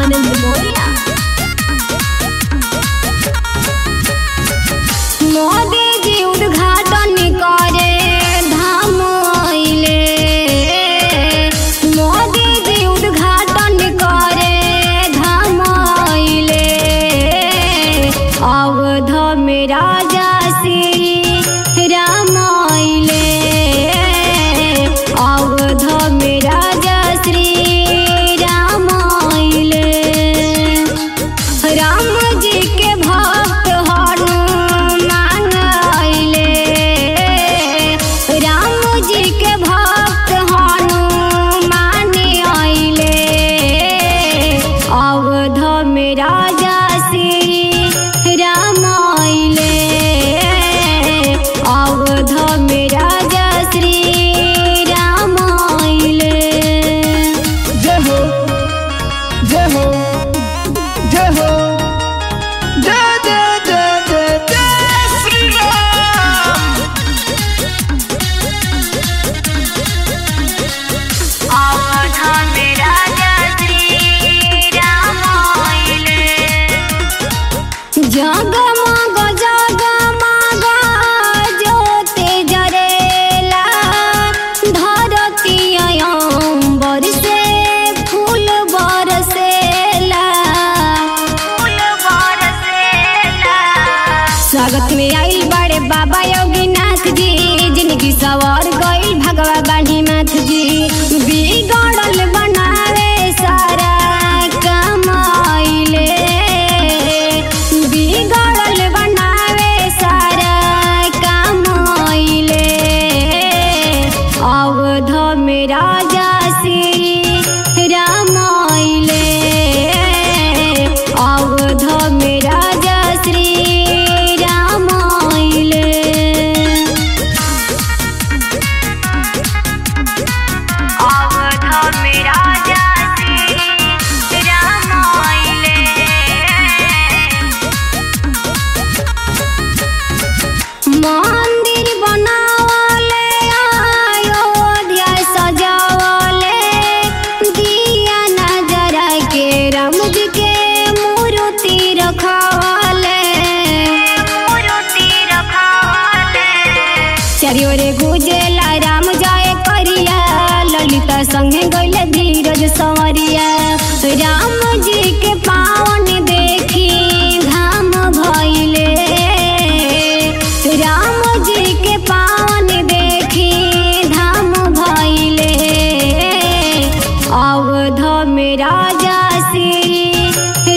आनंद मोरिया मोदी जी उद्घाटन करे धाम अइले मोदी जी उद्घाटन करे धाम अइले अवध में राजा श्री राम अइले अवध में राजा श्री राम अइले राम जी के भक्त हनुमान अइले राम जी के भक्त हनुमान अइले अवध में राजा श्री राम अइले अवध में राजा श्री राम अइले जय हो जय हो जय हो जय जय जय जय जय श्री राम अवध में राजा श्री राम अइले जगमग जगमग ज्योति जरेला धरती अयंबर से फूल बरसेला फूल बरसेला स्वागत में आइल बड़े बाबा योगीनाथ जी जिनकी सवार गइल भगवा बाढ़ी नाथ जी बिगड़ल बनावे सारा काम आइले बिगड़ल बनावे सारा काम आइले अवध में राजा श्री राम आइले अवध में राजा श्री राम आइले अवध में राजा श्री राम आइले मंदिर बनावले अयोध्या सजावले दिया नजरा के राम जी के मूर्ति रखवाले मूर्ति रखवाले चारियोरे गुजेला राम जाए करिया ललिता संगे गइले धीरज संवरिया राम जी के पावन देखी धाम भइले राम जी के पावन देखी धाम भइले अवध में राजा श्री